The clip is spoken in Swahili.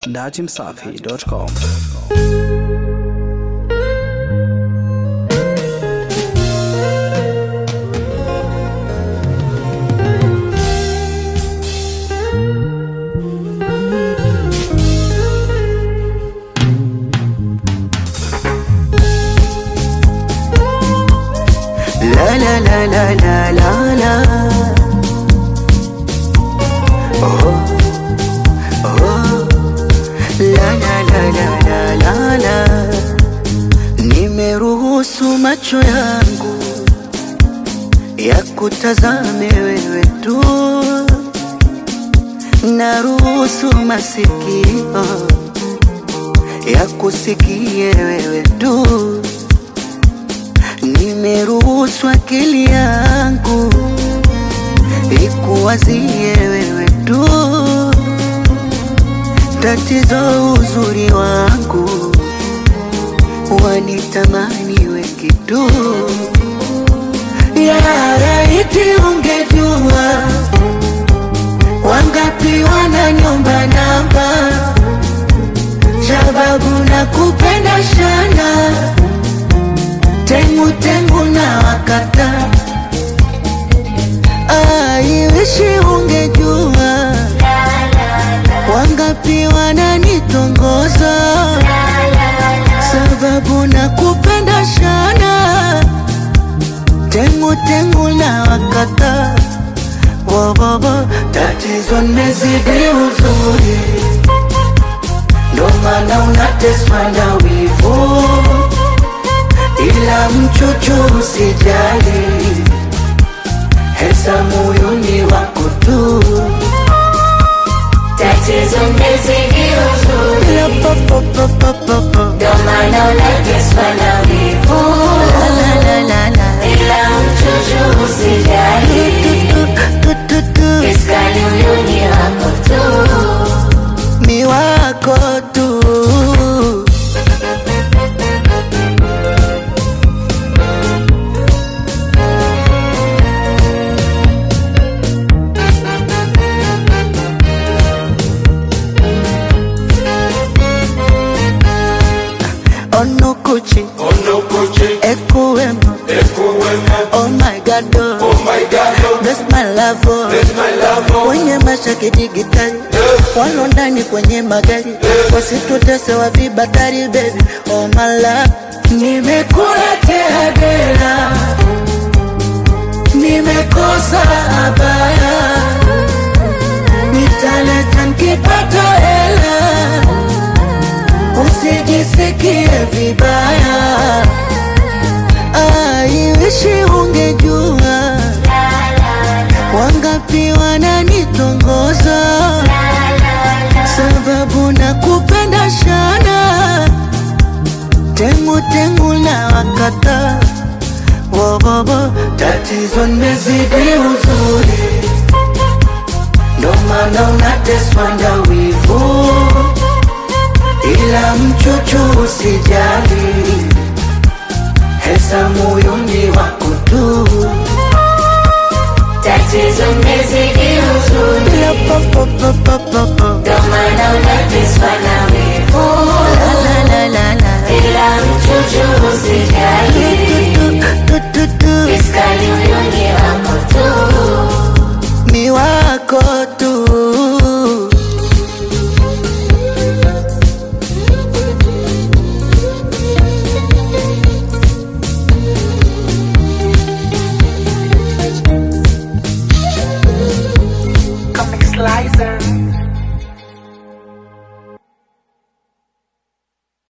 datimsafi.com. La la la la la la la. Oh, oh. La la la la la la la. Nimeruhusu macho yangu ya kutazame wewe tu, naruhusu masikio ya kusikie wewe tu nimeruhusu akili yangu ikuwazie wewe tu. Tatizo uzuri wangu wanitamani wengi tu. Ya laiti ungejua wangapi wananiomba namba, sababu nakupenda sana tengu tengu na wakata aiwishi ungejua wangapi wananitongoza sababu na kupenda shana tengu tengu na wakata wobobo tatizo nimezidi uzuri ndo maana unateswa na wivu ila mchuchu usijali, hesa moyoni wako tu. Tatizo mmezidi uzuri, La pa pa pa pa pa pa. ndo maana unateswa na wivu, La la la la la. ila mchuchu usijali, Tu tu tu tu. kiskali huyu ni wako tu. Mi wako tu. Onukuchi, Onokoche, Ekuwemo, Ekuwemo, oh my God, oh. oh my God, oh, bless my love, oh. bless my love, oh, kwenye mashaki digitali walo ndani kwenye magari wasitutese wa vibatari baby oh my love nimekula tehadera nimekosa abaya nitaleta nkipata hela usijisikie vibaya aiwishi ungejua wangapi wananitongoza sababu na kupenda shana tengu tengu na wakata wobobo tatizo nimezidi uzuri ndo maana unateswa na wivu ila mchuchu usijali hesa moyoni wako tu Tatizo mmezidi uzuri, La pa pa pa pa pa pa. ndo maana unateswa na wivu, La la la la la. ila mchuchu usijali, Tu tu tu. kiskali huyu ni wako tu. Mi wako tu. Comic Slicer.